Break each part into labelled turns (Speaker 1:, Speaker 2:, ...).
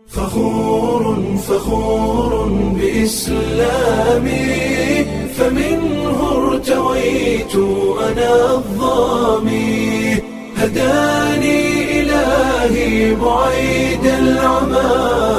Speaker 1: فخور فخور بإسلامي فمنه ارتويت أنا الظامي هداني إلهي بعيد العمى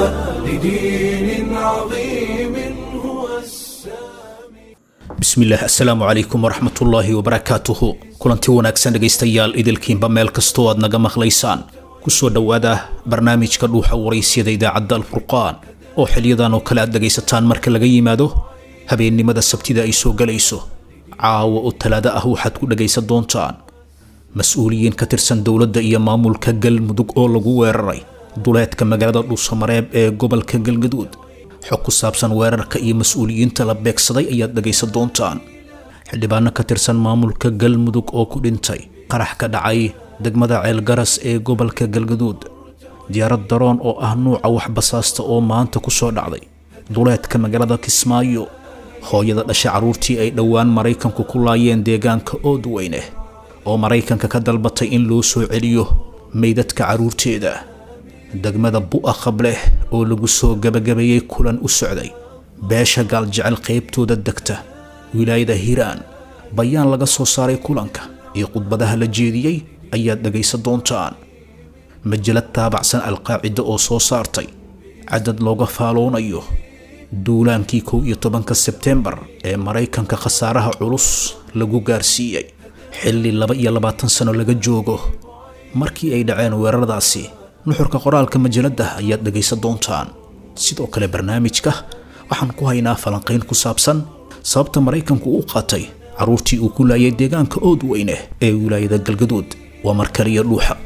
Speaker 1: لدين عظيم هو السامي
Speaker 2: bismillaah assalaamu calaykum waraxmatullaahi wabarakaatuhu kulanti wanaagsan dhegaystayaal idilkiinba meel kastoo aad naga maqlaysaan kusoo dhowaada barnaamijka dhuuxa waraysyada idaacadda alfurqaan oo xiliyadan oo kale aad dhegaysataan marka laga yimaado habeennimada sabtida ay soo gelayso caawa oo talaado ah waxaad ku dhegaysan doontaan mas-uuliyiin ka tirsan dowladda iyo maamulka galmudug oo lagu weeraray duleedka magaalada dhuusamareeb ee gobolka galgaduud xog ku saabsan weerarka iyo mas-uuliyiinta la beegsaday ayaad dhegaysan doontaan xildhibaano ka tirsan maamulka galmudug oo ku dhintay qarax ka dhacay degmada ceelgaras ee gobolka galgaduud diyaarad daroon oo ah nuuca waxbasaasta oo maanta ku soo dhacday duleedka magaalada kismaayo hooyada dhasha carruurtii ay dhowaan maraykanku ku laayeen deegaanka oodweyne oo maraykanka ka dalbatay in loo soo celiyo meydadka carruurteeda degmada bu'a qableh oo lagu soo gabagabeeyey kulan u socday beesha gaaljecel qaybtooda degta wilaayada hiiraan bayaan laga soo saaray kulanka iyo khudbadaha la jeediyey ayaad dhegaysan doontaan majalad taabacsan alqaacida oo soo saartay cadad looga faaloonayo duulaankii kow iyo tobanka sebtembar ee maraykanka khasaaraha culus lagu gaarsiiyey xilli laba iyo labaatan sano laga joogo markii ay dhaceen weeraradaasi nuxurka qoraalka majaladda ayaad dhegaysan doontaan sidoo kale barnaamijka waxaan ku haynaa falanqayn ku saabsan sababta maraykanku u qaatay carruurtii uu ku laayay deegaanka oodweyne ee wilaayada galgaduud waa markaliya dhuuxa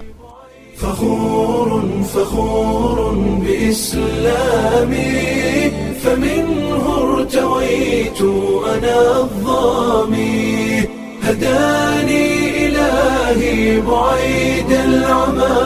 Speaker 1: فخور فخور بإسلامي فمنه ارتويت أنا الظامي هداني إلهي بعيد العمى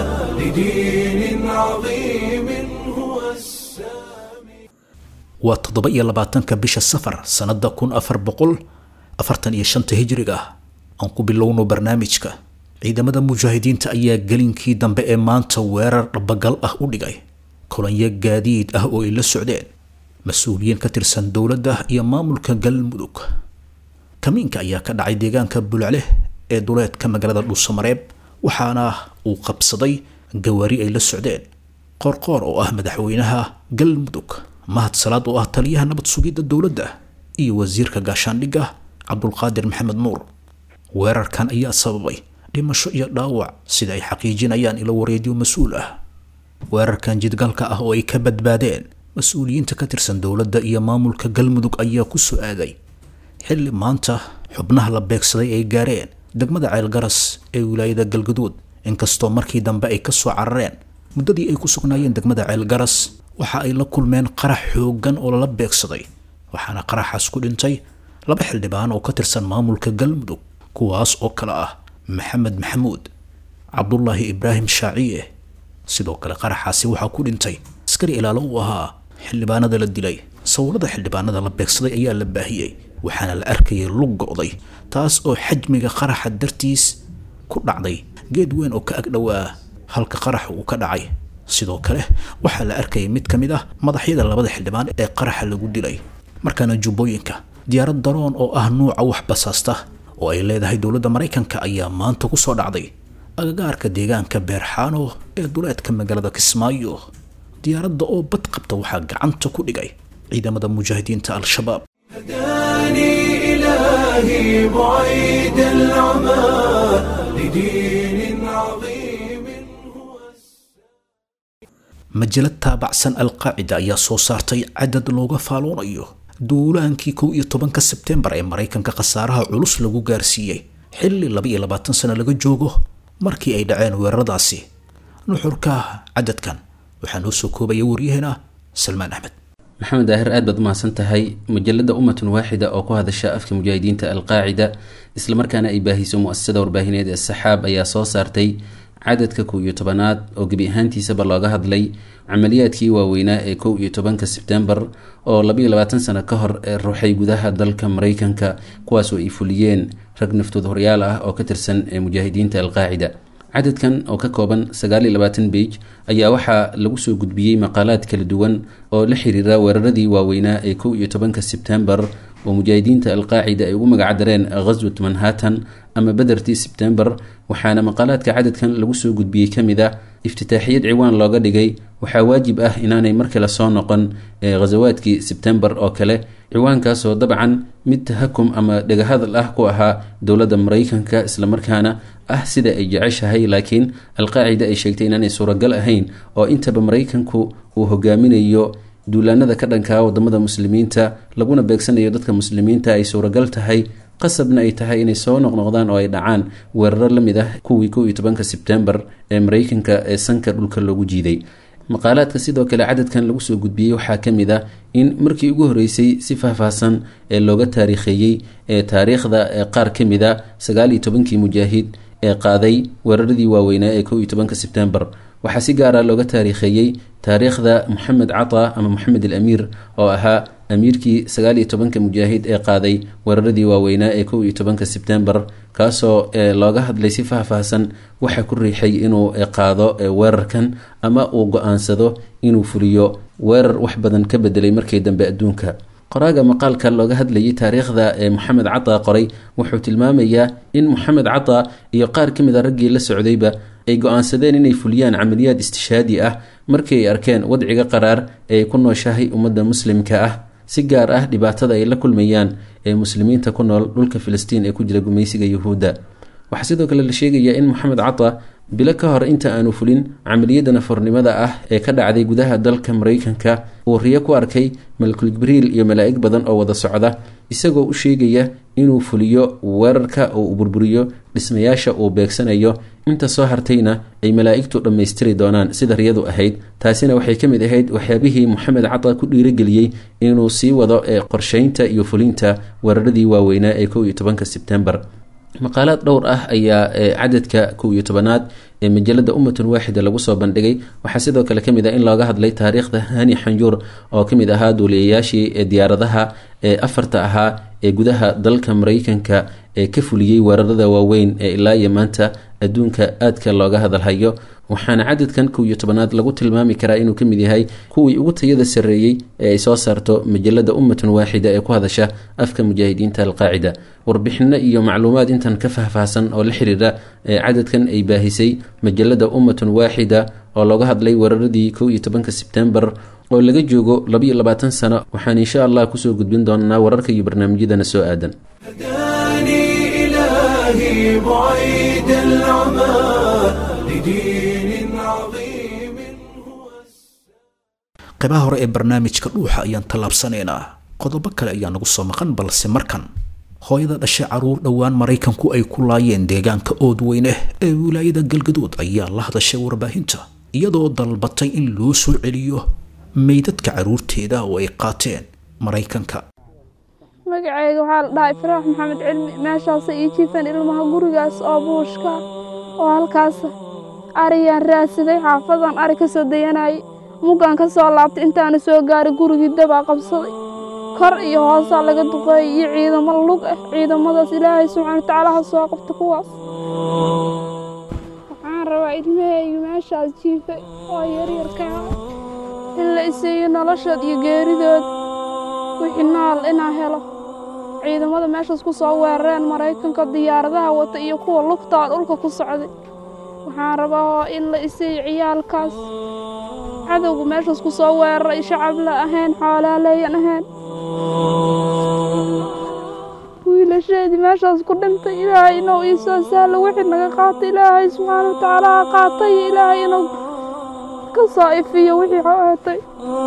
Speaker 1: لدين عظيم هو السامي
Speaker 2: waa toddoba iyo labaatanka bisha safar sannada kun afar boqol afartan iyo shanta hijriga aan ku bilowno barnaamijka ciidamada mujaahidiinta ayaa gelinkii dambe ee maanta weerar dhabagal ah u dhigay kolonyo gaadiid ah oo ay la socdeen mas-uuliyiin ka tirsan dowladda iyo maamulka galmudug kamiinka ayaa ka dhacay deegaanka bulcleh ee duleedka magaalada dhuusamareeb waxaana uu qabsaday gawaari ay la socdeen qoorqoor oo ah madaxweynaha galmudug mahad salaad oo ah taliyaha nabad sugidda dowladda iyo wasiirka gaashaandhigga cabdulqaadir maxamed nuur weerarkan ayaa sababay dhimasho iyo dhaawac sida ay xaqiijinayaan ilo wareedyo mas-uul ah weerarkan jidgalka ah oo ay ka badbaadeen mas-uuliyiinta ka tirsan dowladda iyo maamulka galmudug ayaa ku soo aaday xilli maanta xubnaha la beegsaday ay gaareen degmada ceelgaras ee wilaayada galgaduud inkastoo markii dambe ay ka soo carareen muddadii ay ku sugnaayeen degmada ceelgaras waxa ay la kulmeen qarax xooggan oo lala beegsaday waxaana qaraxaas ku dhintay laba xildhibaan oo ka tirsan maamulka galmudug kuwaas oo kale ah maxamed maxamuud cabdulaahi ibraahim shaaciye sidoo kale qaraxaasi waxaa ku dhintay askari ilaalo uu ahaa xildhibaanada la dilay sawirada xildhibaanada la beegsaday ayaa la baahiyey waxaana la arkayay lug go'day taas oo xajmiga qaraxa dartiis ku dhacday geed weyn oo ka agdhowaa halka qaraxa uu ka dhacay sidoo kale waxaa la arkayay mid ka mid ah madaxyada labada xildhibaan ee qaraxa lagu dilay markaana jubbooyinka diyaarad daroon oo ah nuuca wax basaasta oo ay leedahay dowladda maraykanka ayaa maanta ku soo dhacday agagaarka deegaanka beerxaano ee duleedka magaalada kismaayo diyaaradda oo bad qabta waxaa gacanta ku dhigay ciidamada mujaahidiinta al-shabaab
Speaker 1: هداني إلهي بعيد العمى لدين عظيم هو
Speaker 2: majalad taabacsan alqaacida ayaa soo saartay cadad looga faaloonayo duulaankii kow iyo tobanka sebtembar ee maraykanka khasaaraha culus lagu gaarsiiyey xilli laba iyo labaatan sano laga joogo markii ay dhaceen weeraradaasi nuxurka cadadkan waxaa noo soo koobaya waryaheena salmaan axmed
Speaker 3: maxamed daahir aad baad umahadsan tahay majalada ummatun waaxida oo ku hadasha afka mujaahidiinta alqaacida islamarkaana ay baahiso mu-asasada warbaahineed ee saxaab ayaa soo saartay cadadka kow iyo tobanaad oo gebi ahaantiisaba looga hadlay camaliyaadkii waaweynaa ee kow iyo tobanka sebtembar oo labaiyo labaatan sano ka hor ee ruuxay gudaha dalka maraykanka kuwaasoo ay fuliyeen rag naftood horyaal ah oo ka tirsan ee mujaahidiinta alqaacida cadadkan oo ka kooban sagaal iyo labaatan beij ayaa waxaa lagu soo gudbiyey maqaalaad kala duwan oo la xiriira weeraradii waaweynaa ee kow iyo tobanka sebtembar oo mujaahidiinta alqaacida ay ugu magacdareen ghaswat manhattan ama bedertii sebtembar waxaana maqaalaadka cadadkan lagu soo gudbiyey ka mid ah iftitaaxiyad ciwaan looga dhigay waxaa waajib ah inaanay mar kale soo noqon ee ghasawaadkii sebtembar oo kale ciwaankaasoo dabcan mid tahakum ama dhegahadal ah ku ahaa dowladda maraykanka islamarkaana ah sida ay jeceshahay laakiin alqaacida ay sheegtay inaanay suuragal ahayn oo intaba maraykanku uu hogaaminayo duulaanada ka dhankaa wadamada muslimiinta laguna beegsanayo dadka muslimiinta ay suuragal tahay qasabna ay tahay inay soo noqnoqdaan oo ay dhacaan weeraro la mid ah kuwii kow iyo tobanka sebtembar ee maraykanka ee sanka dhulka loogu jiiday maqaalaadka sidoo kale cadadkan lagu soo gudbiyey waxaa ka mid ah in markii ugu horeysay si faahfaahsan ee looga taariikheeyey ee taariikhda ee qaar ka mid a sagaal iyo tobankii mujaahid ee qaaday weeraradii waaweynaa ee kow iyo tobanka sebtembar waxaa si gaara looga taariikheeyey taariikhda moxamed cata ama moxamed al amiir oo ahaa amiirkii sagaal iyo tobanka mujaahid ee qaaday weeraradii waaweynaa ee kow iyo tobanka sebtembar kaasoo looga hadlay si faahfaahsan waxa ku riixay inuu qaado weerarkan ama uu go-aansado inuu fuliyo weerar wax badan ka bedelay markii dambe adduunka qoraaga maqaalka looga hadlayay taariikhda ee moxamed cata qoray wuxuu tilmaamayaa in moxamed cata iyo qaar ka mid a raggii la socdayba ay go-aansadeen inay fuliyaan camaliyaad istishaadi ah markii ay arkeen wadciga qaraar ee ay ku nooshahay ummadda muslimka ah si gaar ah dhibaatada ay la kulmayaan ee muslimiinta ku nool dhulka filistiin ee ku jira gumaysiga yuhuudda waxaa sidoo kale la sheegayaa in moxamed cata bilo ka hor inta aanu fulin camaliyadda nafornimada ah ee ka dhacday gudaha dalka maraykanka uu riyo ku arkay malkul jibriil iyo malaa'ig badan oo wada socda isagoo u sheegaya inuu fuliyo weerarka oo uu burburiyo dhismayaasha uu beegsanayo inta soo hartayna ay malaa'igtu dhammaystiri doonaan sida riyadu ahayd taasina waxay ka mid ahayd waxyaabihii moxamed cata ku dhiirageliyey inuu sii wado ee qorsheynta iyo fulinta weeraradii waaweynaa ee kow iyo tobanka sebtembar maqaalaad dhowr ah ayaa cadadka kow iyo tobanaad ee majalada ummatun waaxida lagu soo bandhigay waxaa sidoo kale kamid ah in looga hadlay taariikhda hani xanjuur oo kamid ahaa duuliyayaashii ee diyaaradaha ee afarta ahaa ee gudaha dalka maraykanka ee ka fuliyey weerarada waaweyn ee ilaa iyo maanta adduunka aadka looga hadalhayo waxaana cadadkan kow iyo tobanaad lagu tilmaami karaa inuu ka mid yahay kuwii ugu tayada sarreeyey ee ay soo saarto majalada ummatun waaxida ee ku hadasha afka mujaahidiinta alqaacida warbixino iyo macluumaad intan ka faahfaahsan oo la xiriira ee cadadkan ay baahisay majalada ummatun waaxida oo looga hadlay weeraradii kow iyo tobanka sebtembar oo laga joogo labaiyo labaatan sano waxaan insha allah kusoo gudbin doonaa wararka iyo barnaamijyadana soo aadan
Speaker 1: هداني إلهي بعيد العمى لدين عظيم هو
Speaker 2: qaybaha hore ee barnaamijka dhuuxa ayaan tallaabsanaynaa qodobo kale ayaa nagu soo maqan balse markan hooyada dhashay caruur dhowaan maraykanku ay ku laayeen deegaanka oodweyne ee wilaayada galgaduud ayaa la hadashay warbaahinta iyadoo dalbatay in loo soo celiyo meydadka caruurteeda oo ay qaateen maraykanka
Speaker 4: magacayga waxaa la dhahay faraax maxamed cilmi meeshaasa ii jiifeen ilmaha gurigaas oo buushka oo halkaas ariyaan raadsaday xaafadan ari ka soo dayanayay muggaan ka soo laabtay intaana soo gaaray gurigii dabaa qabsaday kor iyo hoosaa laga duqeeyay iyo ciidamo lug ah ciidamadaas ilaahay subxaana watacaala ha soo qabta kuwaas waxaan rabaa ilmahayga meeshaas jiifay oo yaryarka ah in la isiiyo noloshood iyo geeridood wixii nool inaa helo ciidamada meeshaas ku soo weerareen maraykanka diyaaradaha wata iyo kuwa lugtaa dhulka ku socday waxaan rabaa oo in la isiiyo ciyaalkaas cadowga meeshaas ku soo weeraray shacab la ahayn xoolaaleeyan ahayn wiilasheedii meeshaas ku dhintay ilaahay inuu ii soo sahlo wixii naga qaatay ilaahay subxaana watacaala ha qaatay ilaahay inuu ka soo ifiyo wixii xootay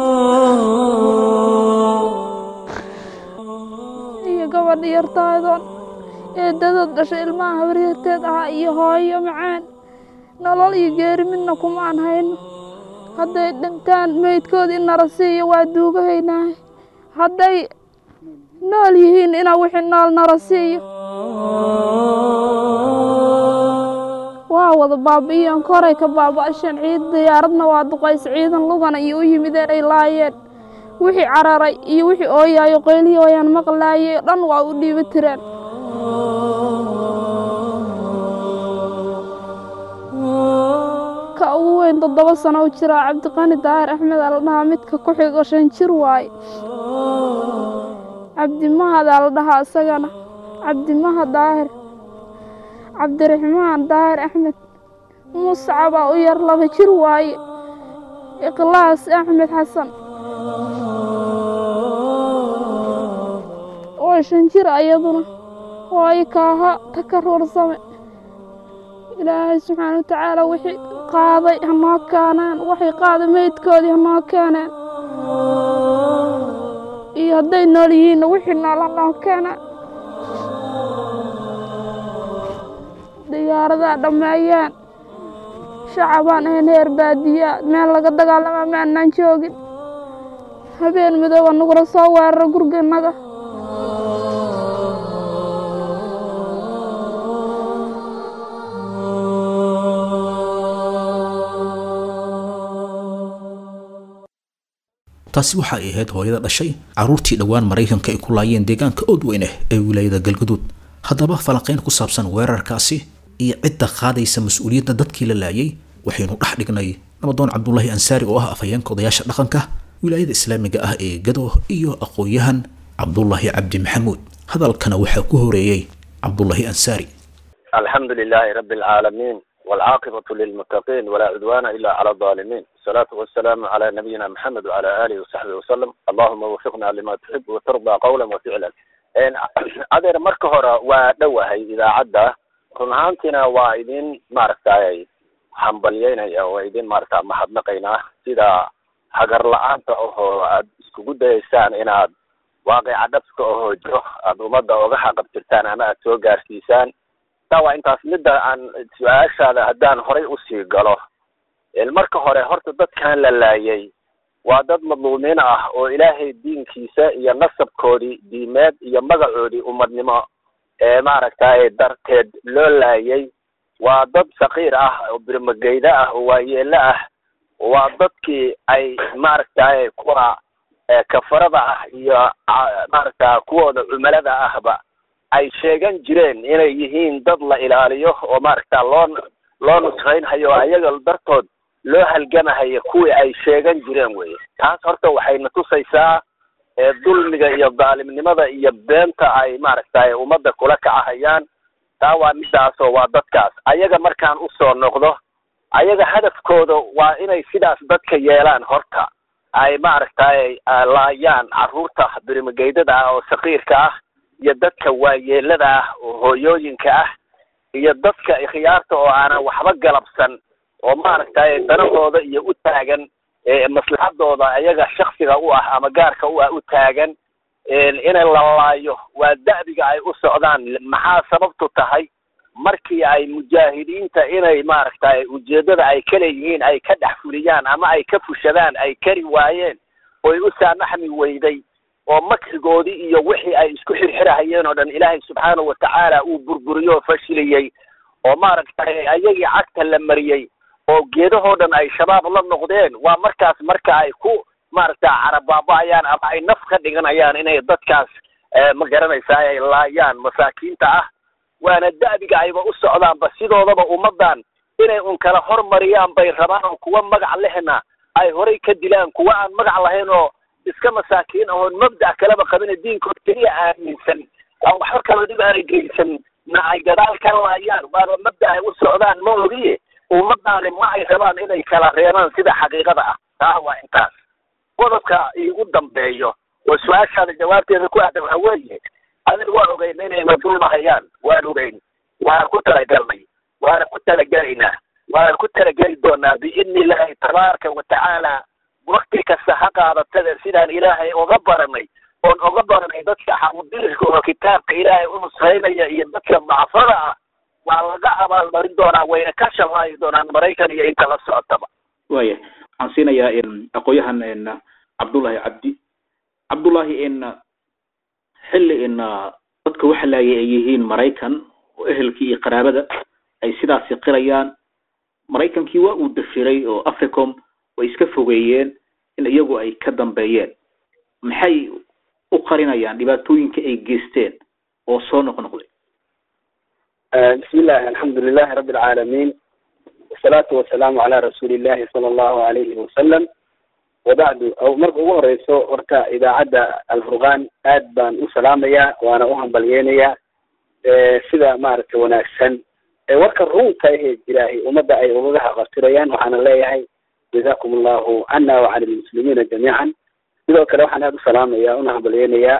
Speaker 4: iyo gabadha yartaadoon eedadood dhashay ilmaha habaryarteed ahaa iyo hooyo macaan nolol iyo geeri midna kumaan hayno hadday dhintaan meydkoodii nara siiyo waa duugahaynahay hadday nool yihiin inaa wixii nool nara siiyo waa wada baabi'iyeen koray ka baaba'asheen ciid diyaaradna waa duqaysa ciidan lugana iyo u yimideen ay laayeen wixii cararay iyo wixii ooyaayo qoylihii wayaan maqlaayay dhan waa u dhiiba tireen midka ugu weyn toddoba sano u jira cabdiqani daahir axmed aa la dhahaa midka ku xigo shan jir waaye cabdimahad aa la dhahaa isagana cabdimahad daahir cabdiraxmaan daahir axmed muscabaa u yar laba jir waaye ikhlaas axmed xasan waa shan jir ayaduna waayo kaaha takaruursame ilaahay subxaana wa tacaala wixii qaaday hanoo keeneen waxay qaaday meydkoodii hanoo keeneen iyo hadday nool yihiinna wixii nool hanoo keeneen diyaaradaa dhammeeyeen shacabaan ahayn heer baadiyaa meel laga dagaalamaa ma annaan joogin habeen midooba nagula soo weerara guriganaga
Speaker 2: taasi waxa ay ahayd hooyada dhashay carruurtii dhowaan maraykanka ay ku laayeen deegaanka oodweyne ee wilaayada galgaduud haddaba falanqayn ku saabsan weerarkaasi iyo cidda qaadaysa mas-uuliyadda dadkii la laayay waxaynu dhex dhignay namadoon cabdulaahi ansaari oo ah afhayeenka odayaasha dhaqanka wilaayada islaamiga ah ee gado iyo aqoon-yahan cabdulaahi cabdi maxamuud hadalkana waxaa ku horeeyey cabdulaahi ansaari
Speaker 5: الحمد لله رب العالمين والعاقبة للمتقين ولا عدوان إلا على الظالمين الصلاة والسلام على نبينا محمد وعلى آله وصحبه وسلم اللهم وفقنا لما تحب وترضى قولا وفعلا adeer marka hore waa dhowahay idaacadda run ahaantiina waa idin maaragtay hambalyeynaya waa idin maaragta mahadnaqaynaa sida hagar la-aanta ahoo aad iskugu dayaysaan inaad waaqica dhabska ahoo jiro aada ummadda oga xaqabtirtaan ama aad soo gaarsiisaan taa waa intaas midda aan su-aashaada haddaan horay usii galo marka hore horta dadkan la laayay waa dad madluumiin ah oo ilaahay diinkiisa iyo nasabkoodii diimeed iyo magacoodii umadnimo ee maaragtay darteed loo laayay waa dad sakiir ah oo birmageyda ah oo waayeelo ah waa dadkii ay maaragtay kuwa kafarada ah iyo maaragta kuwooda cumalada ahba ay sheegan jireen inay yihiin dad la ilaaliyo oo maaragta loo loo nusraynhayo ayaga dartood loo halgamahayo kuwii ay sheegan jireen weye taas horta waxayna tusaysaa dulmiga iyo daalimnimada iyo beenta ay maaragtay ummadda kula kacahayaan taa waa midaasoo waa dadkaas ayaga markaan usoo noqdo ayaga hadafkooda waa inay sidaas dadka yeelaan horta ay maaragtay laayaan carruurta birimageydada ah oo sakiirka ah iyo dadka waayeelada ah oo hooyooyinka ah iyo dadka ikhyaarta oo aanan waxba galabsan oo maaragtay danahooda iyo u taagan maslaxadooda ayaga shaksiga u ah ama gaarka u ah u taagan inay la laayo waa da'biga ay u socdaan maxaa sababtu tahay markii ay mujaahidiinta inay maaragtay ujeedada ay ka leeyihiin ay ka dhex fuliyaan ama ay ka fushadaan ay kari waayeen oy u saamaxmi weyday oo makrigoodii iyo wixii ay isku xirxirahayeen oo dhan ilaahay subxaanahu watacaala uu burburiyo oo fashiliyey oo maaragtay ayagii cagta la mariyey oo geedahoo dhan ay shabaab la noqdeen waa markaas marka ay ku maaragta carabaaba-ayaan ama ay naf ka dhiganayaan inay dadkaas ma garanaysaa ay laayaan masaakiinta ah waana da'biga ayba u socdaanba sidoodaba ummaddan inay un kala hormariyaan bay rabaan oo kuwa magac lehna ay horay ka dilaan kuwa aan magac lahayn oo iska masaakiin ahoon mabda' kaleba qabine diinkood keliya aaminsan aan waxba kala dhib aanay geysan na ay gadaal ka laayaan waana mabda ay u socdaan ma ogiye ummadaani ma ay rabaan inay kala reebaan sida xaqiiqada ah taa waa intaas qodobka iigu dambeeyo oo su-aashaada jawaabteeda ku ahda waxa weeye adiga waa ogeyn inay madulmahayaan waan ogeyn waana ku talagalnay waana ku talagelaynaa waana ku talageli doonaa biidni illaahi tabaaraka wa tacaala wakti kasta ha qaadatada sidaan ilaahay oga baranay oon oga baranay dadka xamudirka oo kitaabka ilaahay u nusraynaya iyo dadka dacfada ah waa laga abaalmarin doonaa wayna ka shalaayi doonaan maraykan iyo inta la socotaba
Speaker 6: waya waxaan siinayaa aqoonyahan cabdullahi cabdi cabdullahi xilli dadka waxa laayay ay yihiin maraykan oo ehelkii iyo qaraabada ay sidaasi qirayaan maraykankii waa uu dafiray oo africom way iska fogeeyeen in iyagu ay ka dambeeyeen maxay u qarinayaan dhibaatooyinka ay geysteen oo soo noqnoqday
Speaker 5: bismi illahi alxamdu lilahi rabbi alcaalamiin
Speaker 7: wasalaatu wasalaamu calaa rasuuli illahi sala allahu alayhi wasalam wabacdu marka ugu horeyso horta idaacadda alfurqaan aad baan u salaamayaa waana u hambalyeynayaa sida maaragtay wanaagsan warka runta ahee jiraahi ummadda ay ugaga haqabtirayaan waxaana leeyahay jazakum allahu cana wacala lmuslimiina jamiican sidoo kale waxaan aada u salaamaya una hambalyeynayaa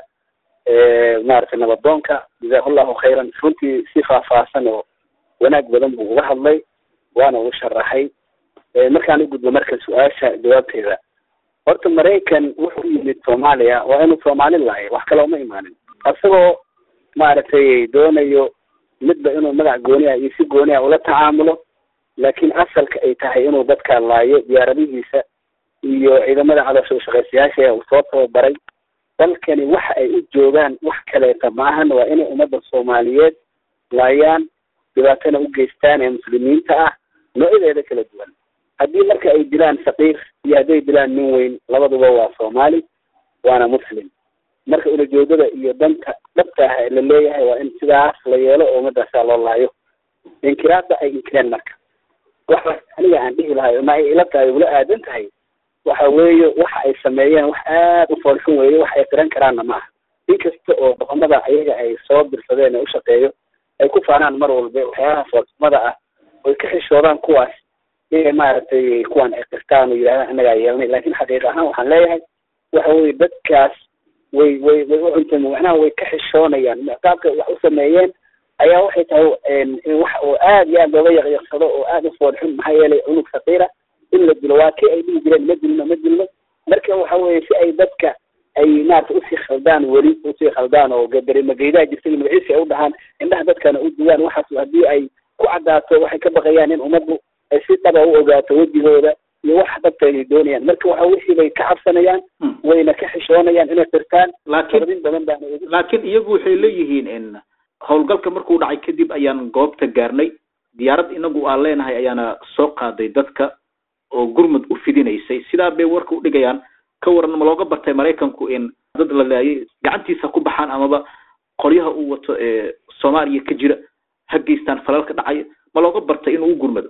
Speaker 7: maaragtay nabadoonka jazahu llahu khayran runtii si faahfaahsan oo wanaag badan buu uga hadlay waana u sharaxay markaan u gudbo marka su-aasha jawaabteeda horta maraykan wuxuu yimid soomaaliya waa inuu soomaali lahay wax kale uma imaanin isagoo maaragtay doonayo midba inuu magac gooni ah iyo si gooni ah ula tacaamulo laakiin asalka ay tahay inuu dadka laayo diyaaradihiisa iyo ciidamada caloosha ushaqaysayaasha uu soo tababaray dalkani waxa ay u joogaan wax kaleeta maahan waa inay ummadda soomaaliyeed laayaan dhibaatana u geystaan ee muslimiinta ah noocadeeda kala duwan haddii marka ay dilaan saqiir iyo hadday dilaan nin weyn labaduba waa soomaali waana muslim marka ulajeedada iyo danta dhabta ah la leeyahay waa in sidaas la yeelo oo ummadaasaa loo laayo inkiraadda ay inkireen marka waxa aniga aan dhihi lahay ma ay ila tahay ula aadan tahay waxa weeye waxa ay sameeyeen wax aada u foolxun weeye wax ay qiran karaanna ma aha inkasta oo doqomada ayaga ay soo dirsadeen ee u shaqeeyo ay ku faanaan mar walba waxyaalaha foolxumada ah oy ka xishoodaan kuwaas inay maaragtay kuwan ay qirtaan oo yidhahdaan annagaa yeelnay laakiin xaqiiq ahaan waxaan leeyahay waxa weye dadkaas way way way u cunteen macnaha way ka xishoonayaan qaabka wax u sameeyeen ayaa waxay tahay wax oo aad iyo aad looga yaqyaqsado oo aada u foolxun maxaa yeelay cunug saqiira in la dilo waa kii ay dhihi jireen ma dilno ma dilno marka waxa weye si ay dadka ay maarata usii khaldaan weli usii khaldaan oo darimageydaa jirta in magaciisi ay u dhahaan indhaha dadkana u duwaan waxaas haddii ay ku caddaato waxay ka baqayaan in ummaddu ay si dhaba u ogaato wejigooda iyo wax dhabta ay doonayaan marka waxa wixii bay ka cabsanayaan wayna ka xishoonayaan inay qirtaan
Speaker 6: laakiin
Speaker 7: badan baana
Speaker 6: laakiin iyagu waxay leeyihiin in howlgalka markuu dhacay kadib ayaan goobta gaarnay diyaarad inagu aan leenahay ayaana soo qaaday dadka oo gurmud u fidinaysay sidaa bay warka udhigayaan ka waran ma looga bartay maraykanku in dad la laayay gacantiisa ku baxaan amaba qoryaha uu wato ee soomaaliya ka jira ha geystaan falalka dhacaya ma looga bartay inuu u gurmado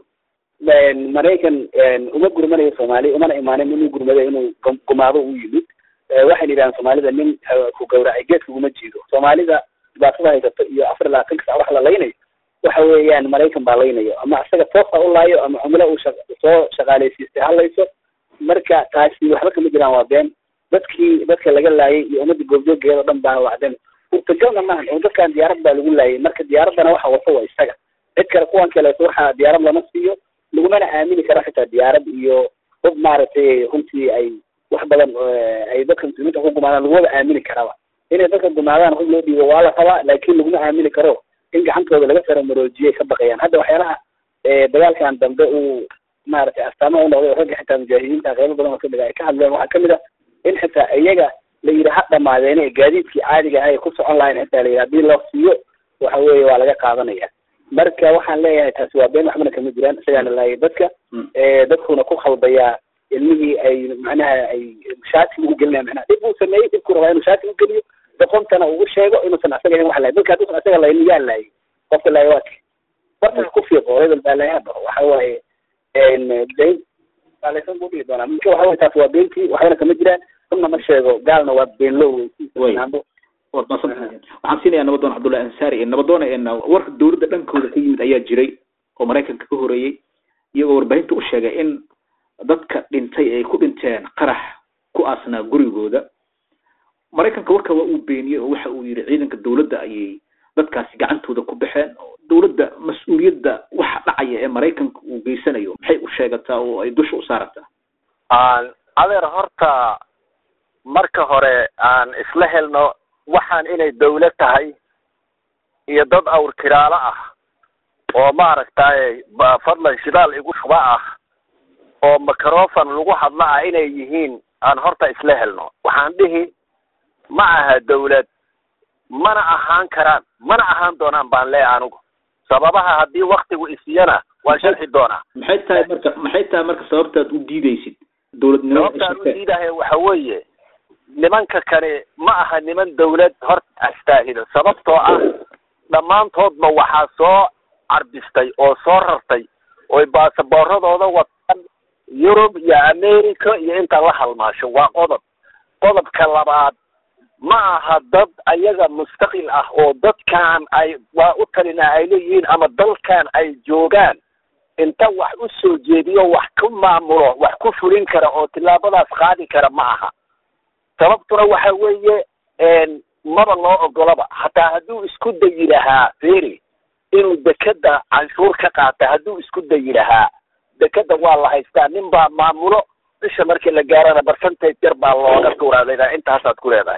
Speaker 7: maraykan uma gurmanayo soomaaliya umana imaanin inuu gurmado inuu gumaado u yimid waxay yidhahaan soomaalida nin ku gawracay geedka uma jiido soomaalida dhibaatada haysato iyo afar iyo labaatanka sac wax la laynayo waxa weeyaan maraykan baa laynayo ama isaga toosa u laayo ama cumlo uu sha soo shaqaaleysiistay halayso marka taasi waxba kama jiraan waa been dadkii dadka laga laayay iyo ummadda goobjoogeeda o dhan baana wacden urtagalna maahan oo dadkan diyaarad baa lagu laayay marka diyaaraddana waxa wato waa isaga cid kale kuwan kaleeto waxa diyaarad lama siiyo lagumana aamini karo xitaa diyaarad iyo hub maaragtay runtii ay wax badan ay dadka muslimiinta ku gumaadaan lagumaba aamini karaba inay dadka gumaadaan hub loo dhiibo waa la rabaa laakiin laguma aamini karo in gacantooda laga saramaroojiye ka baqayaan hadda waxyaalaha dagaalkan dambe uu maaragtay astaamaha u noqday ragga xitaa mujaahidiinta qeybo badan oo kamid ah ay ka hadleen waxaa kamid ah in xitaa iyaga la yidhi ha dhamaadeene ee gaadiidkii caadiga ahay ku socon lahayn xitaa la yidhi hadii loo siiyo waxa weeye waa laga qaadanaya marka waxaan leeyahay taasi waa been waxbana kama jiraan isagaana laayay dadka dadkuna ku khaldayaa ilmihii ay macnaha ay shaati ugu gelinaya macnaha dhib uu sameeyey dhibku rabaa inuu shaati u geliyo doqontana uu sheego inuusan asaga ahayn wax laayay dadka hadduusan asaga laaynin yaa laayay qofka laaya waa ki warta ku fiiqo hebel baa laaya hadda waxa waaye dayn baalaysan buu dhihi doonaa marka waxa weye taas waa beentii waxbana kama jiraan runna ma sheego gaalna waa beenlow
Speaker 6: waad maadsantahay waxaan siinayaa nabadoon cabdullahi ansaari nabadoona warka dawladda dhankooda ka yimid ayaa jiray oo maraykanka ka horeeyey iyagoo warbaahinta u sheegay in dadka dhintay ay ku dhinteen qarax ku aasnaa gurigooda maraykanka warka waa uu beeniyey oo waxa uu yidhi ciidanka dawladda ayay dadkaasi gacantooda ku baxeen dawladda mas-uuliyadda waxa dhacaya ee maraykanka uu geysanayo maxay u sheegataa oo ay dusha u saarataa
Speaker 5: adeer horta marka hore aan isla helno waxaan inay dawlad tahay iyo dad awr kiraalo ah oo maaragtay fadlan shidaal igu shuba ah oo microfon lagu hadla ah inay yihiin aan horta isla helno waxaan dhihi ma aha dawlad mana ahaan karaan mana ahaan doonaan baan leeyahay anigu sababaha haddii waktigu isiyana waan sharxi doonaa
Speaker 6: maxay tahay marka maxay tahay marka sababtaad u diidaysid dawladnimo
Speaker 5: sababtaan u diidahay waxa weeye nimanka kani ma aha niman dawlad horta astaahilo sababtoo ah dhammaantoodba waxaa soo carbistay oo soo rartay oy baasaboorradooda wataan yurub iyo america iyo inta la halmaasho waa qodob qodobka labaad ma aha dad ayaga mustaqil ah oo dadkan ay waa u talinaa ay leeyihiin ama dalkan ay joogaan inta wax u soo jeediyo wax ku maamulo wax ku fulin kara oo tillaabadaas qaadi kara ma aha sababtuna waxa weeye maba loo ogolaba hataa hadduu isku dayi lahaa feri inuu dekeda canshuur ka qaata hadduu isku dayi lahaa dekeda waa la haystaa nin baa maamulo bisha markii la gaarana barcentage yar baa looga tuuraadaa intaasaad ku leedahay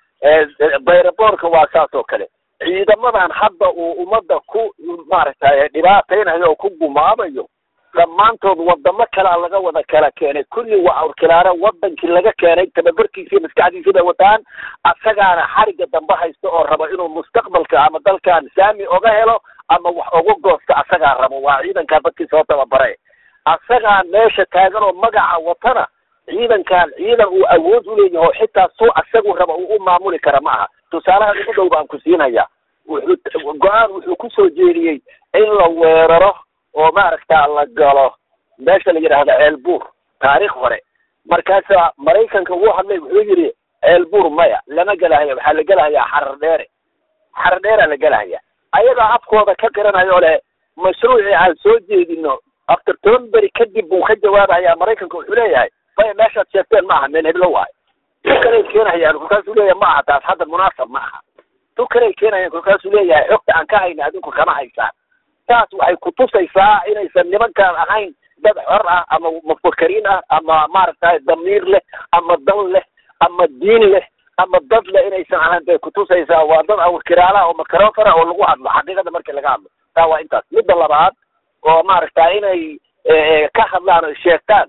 Speaker 5: bayraboorka waa saas oo kale ciidamadan hadda uu ummadda ku maaragtay dhibaataynayo oo ku gumaabayo dhammaantood wadamo kalea laga wada kala keenay kulli waa awrkilaare wadankii laga keenay tababarkiisii maskaxdiisii bay wataan asagaana xariga dambe haysta oo raba inuu mustaqbalka ama dalkan saami oga helo ama wax oga goosto asagaa rabo waa ciidankaa dadkii soo tababare asagaa meesha taagan oo magaca watana ciidankan ciidan uu awood u leeyahay oo xitaa suu asagu raba uu u maamuli kara ma aha tusaalaha ugu dhow baan ku siinaya wuxuu go-aan wuxuu kusoo jeediyey in la weeraro oo maaragta la galo meesha la yidhaahdo ceelbuur taariikh hore markaasa maraykanka wuu hadlay wuxuu yidhi ceelbuur maya lama gelahaya waxaa la gelahayaa xarar dheere xarar dheeraa la gelahaya ayagaa afkooda ka garanayo le mashruucii aan soo jeedino after toban beri kadib buu ka jawaabayaa maraykanka wuxuu leeyahay maya meeshaad sheegteen ma aha meel heblo waayo tu kaley keenayaan kolkaasuu leeyahay ma aha taas hadda munaasab ma aha tu kaley keenayaan kolkaasuu leeyahay xogta aan ka hayna adinku kama haysaan taas waxay kutusaysaa inaysan nimankaan ahayn dad xor ah ama mufakariin ah ama maaragtay damiir leh ama dal leh ama diin leh ama dad leh inaysan ahayn bay kutusaysaa waa dad awrkiraalaha oo makarofana oo lagu hadlo xaqiiqada markii laga hadlo taa waa intaas midda labaad oo maaragta inay ka hadlaan o sheegtaan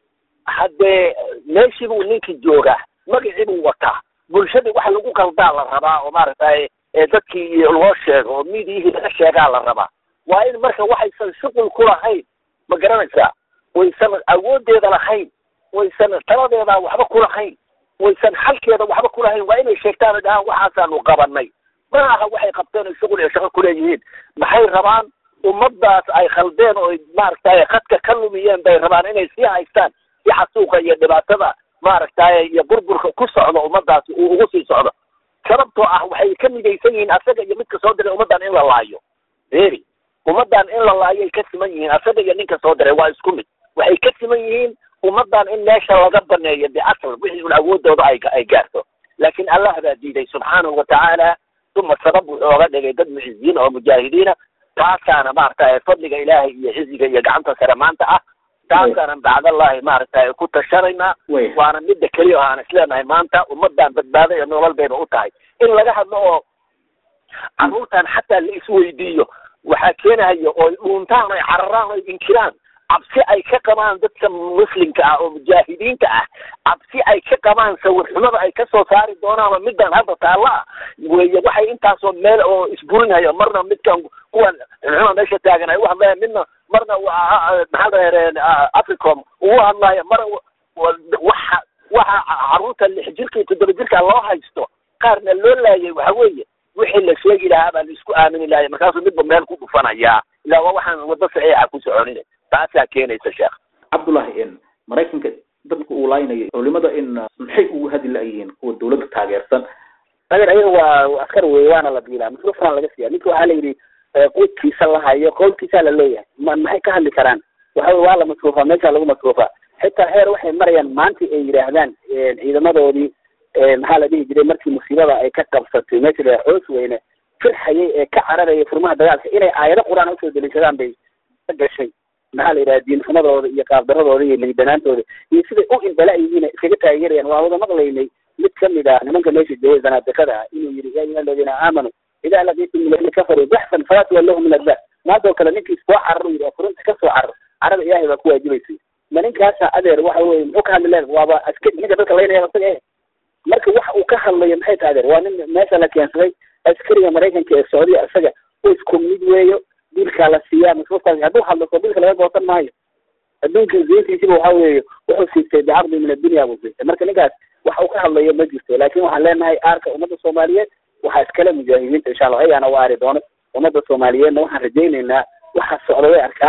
Speaker 5: haddee meeshii buu ninkii joogaa magacii buu wataa bulshadii waxa lagu qaldaa la rabaa oo maaragtay dadkii loo sheego oo midiyihii laga sheegaa la rabaa waa in marka waxaysan shuqul ku lahayn ma garanaysaa waysan awooddeeda lahayn waysan taladeeda waxba ku lahayn waysan xalkeeda waxba ku lahayn waa inay sheegtaan oo dhahaan waxaasaanu qabanay ma aha waxay qabteen oo shuqul iyo shaqo kuleeyihiin maxay rabaan ummadaas ay khaldeen oo maaragtay khadka ka lumiyeen bay rabaan inay sii haystaan si xasuuqa iyo dhibaatada maaragtay iyo burburka ku socdo ummadaasi uu ugu sii socdo sababtoo ah waxay ka midaysan yihiin asaga iyo midka soo diray ummaddan in la laayo eri ummaddan in la laayay ka siman yihiin asaga iyo ninka soo diray waa isku mid waxay ka siman yihiin ummaddan in meesha laga baneeyo biasl wixii un awoodooda ay ay gaarto laakiin allah baa diiday subxaanahu watacaala uma sabab wuxuu oga dhigay dad muciziyiin oo mujaahidiina taasaana maaragtay fadliga ilaahay iyo ciziga iyo gacanta sare maanta ah taasaanan bacdallahi maaragtay ku tashanaynaa waana midda keliya oo aan isleenahay maanta ummadan badbaado iyo nolol bayba u tahay in laga hadlo oo carruurtan xataa la isweydiiyo waxaa keenahayo ooy dhuuntaan oy cararaan oy inkiraan cabsi ay ka qabaan dadka muslimka ah oo mujaahidiinta ah cabsi ay ka qabaan sawirxumada ay kasoo saari doonaan oo middan hadda taalla ah weeye waxay intaasoo meel oo isburinhayo marna midkan kuwan xuma meesha taagan ay u hadlayaan midna marna maxaa la africom ugu hadlayo mar waxa waxa carruurta lix jirka iyo toddoba jirka loo haysto qaarna loo laayay waxa weeye wixii la sheegi lahaa baa la isku aamini lahay markaasuu midba meel ku dhufanayaa ilaa waa waxaan waddo saxiixa ku soconin taasaa keenaysa sheekh
Speaker 6: cabdullahi in maraykanka dadka uu laaynayo culimada in maxay ugu hadi la-yihiin kuwa dawladda taageersan
Speaker 7: adeer ayaga waa askar wey waana la diilaa masruufana laga siiya ninka waxaa la yidhi quudkiisa la hayo qowlkiisaa la leeyahay ma maxay ka hadli karaan waxa wey waa la masruufaa meeshaa lagu masruufaa xitaa heer waxay marayaan maanta ay yidhaahdaan ciidamadoodii maxaa la dhihi jiray markii musiibada ay ka qabsatay meesha la xoos weyne firxayay ee ka cararayay furmaha dagaalka inay aayado qur-aan usoo deliishadaan bay ka gashay maxaa la yidhaha diinxumadooda iyo qaabdaradooda iyo liidanaantooda iyo siday u indala yihiin iskaga taageerayaan waa wada maqlaynay mid kamid ah nimanka meesha joogay zanaadikada ah inuu yidhi ya ayuha aladiina aamanuu idaa laqiitum aladiina kafaruu baxsan falaa tuwallahum min adbar maantoo kale ninkii soo carar yidhi oo furunta kasoo carar carada ilaahay baa ku waajibaysay ma ninkaasa adeer waxa weye muxuu ka hadli leen waaba askari ninka dadka laynaya isaga eh marka waxa uu ka hadlayo maxay tahay adeer waa nin meesha la keensaday askariga maraykanka ee socdiya isaga isku mid weeyo dilkaa la siiyaa masruufkaas hadduu hadlo soo dilka laga goosan maayo adduunka ziintiisiba waxa weeye wuxuu siistay bicaqdi min addunya buu siistay marka ninkaas waxa uu ka hadlayo ma jirto laakin waxaan leenahay aarka ummadda soomaaliyeed waxaa iskale mujaahidiinta insha allah ayaana u aari doono ummadda soomaaliyeedna waxaan rajaynaynaa waxa socda way arkaane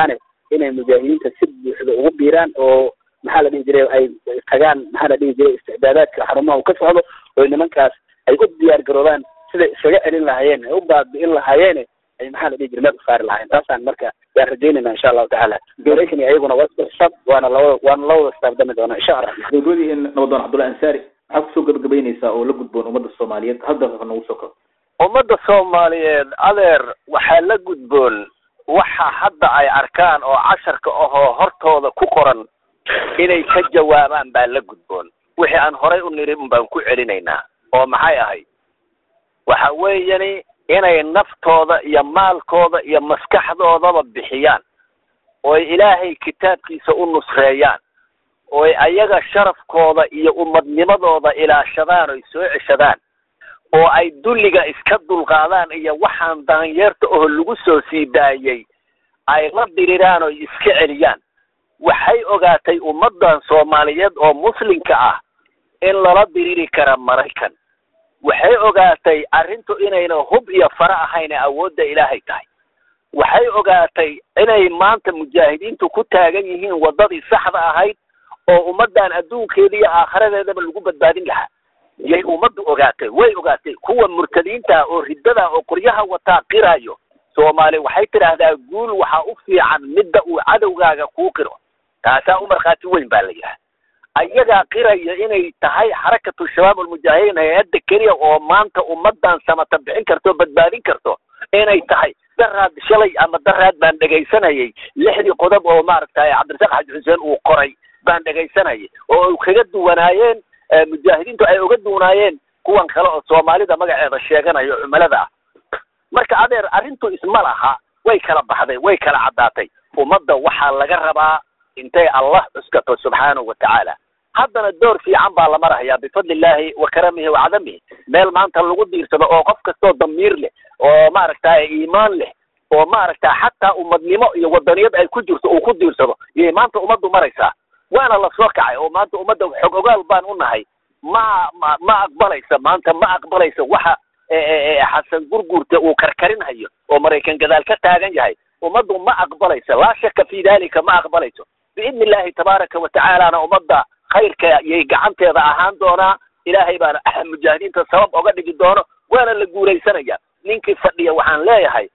Speaker 7: inay mujaahidiinta si buuxda ugu biiraan oo maxaa la dhihi jiray ay tagaan maxaa la dhihi jiray isticdaadaadka xarumaha uu ka socdo oo nimankaas ay u diyaar garoobaan siday isaga celin lahaayeen ay u baabi'in lahaayeen ay maxaa la dhihi jiray meel u saari lahaayeen taasaan marka yaan rajaynayna insha allahu tacaala maraykan iyo ayaguna waa isku xisaab waana labada waana labada istaabdami doona insha allah
Speaker 6: gabagabadii in nabadoon cabdullahi ansaari maxaa kusoo gabagabaynaysaa oo la gudboon ummadda soomaaliyeed hal daqiiqa nagu soo kabo
Speaker 5: ummadda soomaaliyeed adeer waxaa la gudboon waxa hadda ay arkaan oo casharka ahoo hortooda ku qoran inay ka jawaabaan baa la gudboon wixii aan horay u niri un baan ku celinaynaa oo maxay ahayd waxa weeyani inay naftooda iyo maalkooda iyo maskaxdoodaba bixiyaan ooy ilaahay kitaabkiisa u nusreeyaan ooy ayaga sharafkooda iyo ummadnimadooda ilaashadaan oy soo ceshadaan oo ay dulliga iska dulqaadaan iyo waxaan daanyeerta oo lagu soo sii daayey ay la diriraan oo iska celiyaan waxay ogaatay ummaddan soomaaliyeed oo muslimka ah in lala diriri kara maraykan waxay ogaatay arrintu inayna hub iyo fara ahayna awoodda ilaahay tahay waxay ogaatay inay maanta mujaahidiintu ku taagan yihiin waddadii saxda ahayd oo ummaddan adduunkeeda iyo aakhiradeedaba lagu badbaadin lahaa yay ummaddu ogaatay way ogaatay kuwa murtadiinta oo riddada oo qoryaha wataa qirayo soomaali waxay tidhaahdaa guul waxaa u fiican midda uu cadowgaaga kuu qiro taasaa u markhaati weyn baa la yidhaha ayagaa qiraya inay tahay xarakatu shabaab almujaahidiin hay-adda keliya oo maanta ummaddan samata bixin karto o badbaadin karto inay tahay daraad shalay ama daraad baan dhegaysanayay lixdii qodob oo maaragtay cabdirasaaq xaji xuseen uu qoray baan dhegaysanayay oo ay kaga duwanaayeen mujaahidiintu ay uga duwanaayeen kuwan kale oo soomaalida magaceeda sheeganayo cumalada ah marka adeer arrintu isma laha way kala baxday way kala caddaatay ummadda waxaa laga rabaa intay allah cuskato subxaanahu wa tacaala haddana door fiican baa la marahayaa bifadli illaahi wa karamihi wa cadamihi meel maanta lagu diirsado oo qof kastoo damiir leh oo maaragtay iimaan leh oo maaragta xataa ummadnimo iyo wadaniyad ay ku jirto uu ku diirsado yay maanta ummaddu maraysaa waana la soo kacay oo maanta ummadda xog ogaal baan u nahay ma ma ma aqbalaysa maanta ma aqbalaysa waxa xasan gurguurta uu karkarinhayo oo maraykan gadaal ka taagan yahay ummaddu ma aqbalaysa laa shaka fi dalika ma aqbalayso biidni illaahi tabaaraka wa tacaalana ummadda khayrka yay gacanteeda ahaan doonaa ilaahay baana mujaahidiinta sabab oga dhigi doono waana la guuraysanaya ninkii fadhiya waxaan leeyahay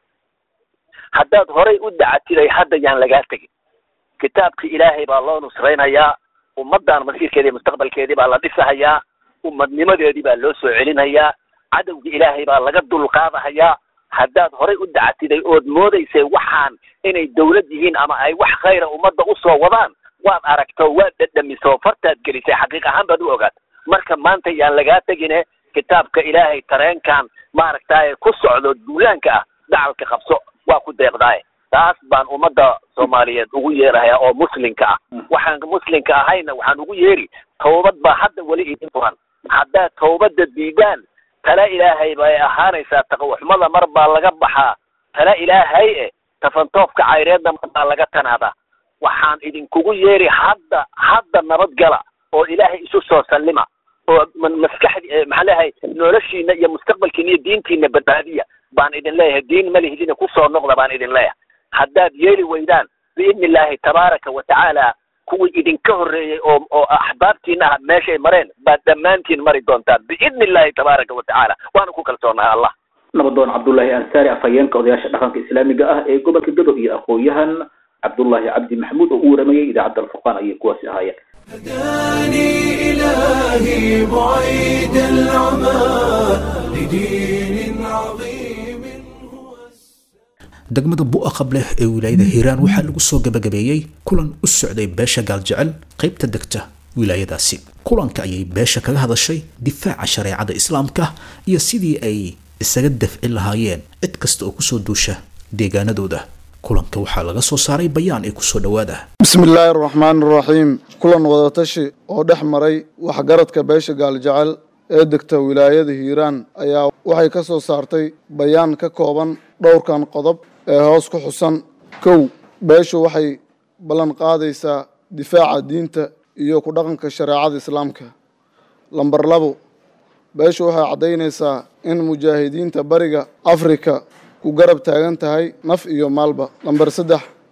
Speaker 5: haddaad horay u dacatiday hadda yaan lagaa tegin kitaabkii ilaahay baa loo nusraynayaa ummaddan masiirkeedii mustaqbalkeedii baa la dhisahayaa ummadnimadeedii baa loo soo celinayaa cadowgii ilaahay baa laga dulqaadahayaa haddaad horay u dacatiday ood moodaysay waxaan inay dawlad yihiin ama ay wax khayra ummadda usoo wadaan waad aragto waad dhedhamiso fartaad gelisay xaqiiq ahaan baad u ogaata marka maanta yaan lagaa tegine kitaabka ilaahay tareenkan maaragtaaye ku socdo duulaanka ah dacalka qabso waa ku deeqdaaye taas baan ummadda soomaaliyeed ugu yeerahayaa oo muslimka ah waxaan muslimka ahayna waxaan ugu yeeri tawbad baa hadda weli idin furan haddaad tawbadda diidaan tala ilaahay bay ahaanaysaa taqwaxumada mar baa laga baxaa tala ilaahay e tafantoofka cayreedna mar baa laga tanaadaa waxaan idinkugu yeeri hadda hadda nabadgala oo ilaahay isu soo sallima oo maskaxdi maxaa leeyahay noloshiina iyo mustaqbalkiina iyo diintiina badbaadiya baan idin leeyahay diin malihidina kusoo noqda baan idin leeyahay haddaad yeeli weydaan biidni illaahi tabaaraka wa tacaala kuwii idinka horreeyey oo oo axbaabtiina ah meeshay mareen baad dhammaantiin mari doontaan biidni illaahi tabaaraka wa tacaala waana ku kalsoonahay allah
Speaker 6: nabadoon cabdullaahi ansaari afhayeenka odayaasha dhaqanka islaamiga ah ee gobolka gadow iyo aqoon-yahan cabdullaahi cabdi maxamuud oo u waramayay idaacadda alfurqaan ayay kuwaasi ahaayeen
Speaker 1: هداني إلهي بعيد العمى لدين عظيم هو
Speaker 2: degmada bu'a qableh ee wilaayada hiiraan waxaa lagu soo gabagabeeyey kulan u socday beesha gaaljecel qaybta degta wilaayadaasi kulanka ayay beesha kaga hadashay difaaca shareecada islaamka iyo sidii ay isaga dafci lahaayeen cid kasta oo kusoo duusha deegaanadooda kulanka waxaa laga soo saaray bayaan ee kusoo dhowaada
Speaker 8: bismi illaahi araxmaani araxiim kulan wadatashi oo dhex maray waxgaradka beesha gaaljecel ee degta wilaayada hiiraan ayaa waxay ka soo saartay bayaan ka kooban dhowrkan qodob ee hoos ku xusan kow beeshu waxay ballan qaadaysaa difaaca diinta iyo ku dhaqanka shareecada islaamka lambar labo beeshu waxay caddaynaysaa in mujaahidiinta bariga afrika ku garab taagan tahay naf iyo maalba lambar saddex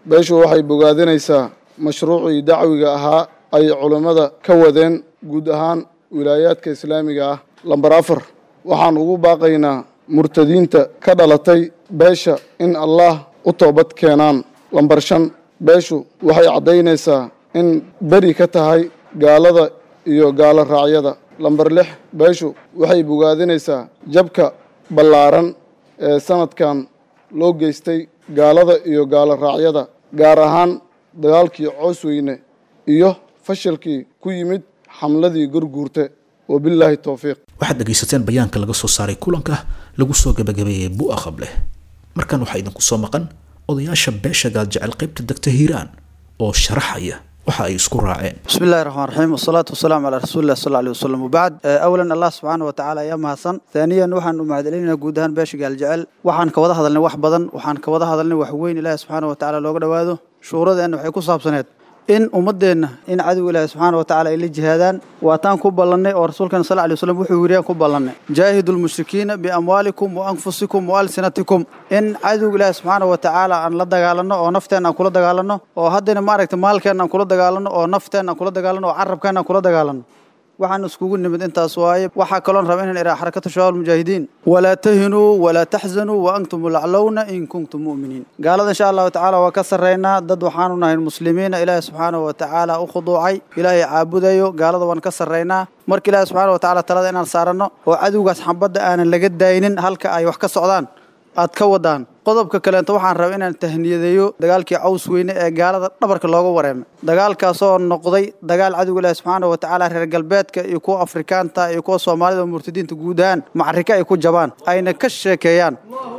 Speaker 8: beeshu waxay bogaadinaysaa mashruucii dacwiga ahaa ay culammada ka wadeen guud ahaan wilaayaadka islaamiga ah lambar afar waxaan ugu baaqaynaa murtadiinta ka dhalatay beesha in allah u toobad keenaan lambar shan beeshu waxay caddaynaysaa in beri ka tahay gaalada iyo gaalo raacyada lambar lix beeshu waxay bogaadinaysaa jabka ballaaran ee sanadkan loo geystay gaalada iyo gaalo raacyada gaar ahaan dagaalkii coosweyne iyo fashilkii ku yimid xamladii gurguurte wabilaahi towfiiq
Speaker 2: waxaad dhegaysateen bayaanka laga soo saaray kulanka lagu soo gabagabeeyey bu'a qableh markan waxaa idinku soo maqan odayaasha beesha gaaljecel qaybta degta hiiraan oo sharaxaya waxa ay isku raaceen
Speaker 9: بسم الله الرحمن الرحيم والصلاة والسلام على رسول الله صلى الله عليه وسلم وبعد آه، أولا الله سبحانه وتعالى يا مهسن ثانيا وحن معدلين جودهان باش قال جعل وحن كوضا هذا لنا وحبضا وحن كوضا هذا لنا وحوين الله سبحانه وتعالى لو قدوا هذا شعور ذا إنه حيكون صاب سنة in ummadeenna in cadow ilaahi subxaana wa tacaala ay la jihaadaan waataan ku ballannay oo rasuulkan sal alay wasallam wuxuu yidhi aan ku ballannay jaahidu lmushrikiina biamwaalikum wa anfusikum wa alsinatikum in cadow ilaahi subxaana wa tacaala aan la dagaalanno oo nafteenna aan kula dagaalanno oo haddana maaragta maalkeenna aan kula dagaalanno oo nafteenna aan kula dagaalanno oo carabkeenna aan kula dagaalanno waxaan iskugu nimid intaas waaye waxaa kaloon raba inaan idhaa xarakatu shabaab almujaahidiin walaa tahinuu walaa taxzanuu wa antum laclowna in kuntum mu'miniin gaalada insha allahu tacaala waa ka sarraynaa dad waxaanu nahay muslimiina ilaahi subxaanahu wa tacaala u khuduucay ilaahay caabudayo gaalada waan ka sarraynaa marka ilaahi subxaana wa tacaala talada inaan saaranno oo cadowgaas xambadda aanan laga daynin halka ay wax ka socdaan aad ka wadaan qodobka kaleento waxaan rabaa inaan tahniyadeeyo dagaalkii caws weyne ee gaalada dhabarka looga wareemay dagaalkaasoo noqday dagaal cadowga ilaahi subxaana wa tacaala reer galbeedka iyo kuwa afrikaanta iyo kuwa soomaalida oo murtadiinta guud ahaan macrika ay ku jabaan ayna ka sheekeeyaan